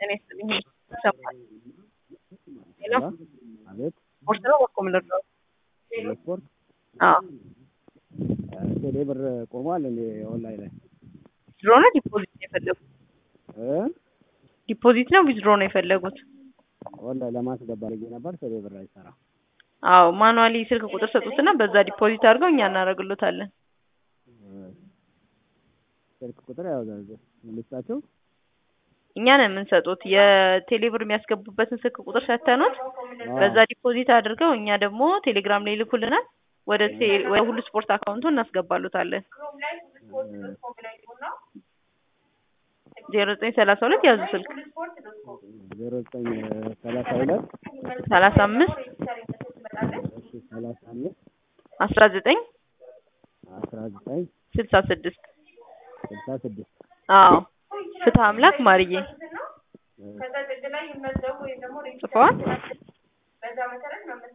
ጤና ይስጥልኝ ይሰማል። ሄሎ አቤት ስፖርት ነው በኮ ምልድረው ስፖርት አዎ ቴሌ ብር ቆሟል እንዴ ኦንላይን ላይ ዊዝድሮ ነው ዲፖዚት ነው የፈለጉት? እ ዲፖዚት ነው ዊዝድሮ ነው የፈለጉት? ኦንላይን ለማስገባ ልጌ ነበር ቴሌ ብር አይሰራ አዎ ማኑዋሊ ስልክ ቁጥር ሰጡትና በዛ ዲፖዚት አድርገው እኛ እናደርግሎታለን። ስልክ ቁጥር ያው ልስጣቸው እኛ ነን የምንሰጡት የቴሌብር የሚያስገቡበትን ስልክ ቁጥር ሰተኑት በዛ ዲፖዚት አድርገው እኛ ደግሞ ቴሌግራም ላይ ይልኩልናል። ወደ ቴ- ወደ ሁሉ ስፖርት አካውንቱ እናስገባሉታለን። ዜሮ ዘጠኝ ሰላሳ ሁለት ያዙ ስልክ ዜሮ ዘጠኝ ሰላሳ ሁለት ሰላሳ አምስት ሰላሳ አምስት አስራ ዘጠኝ አስራ ዘጠኝ ስልሳ ስድስት ስልሳ ስድስት አዎ ፍትህ አምላክ ማርዬ ጽፈዋል።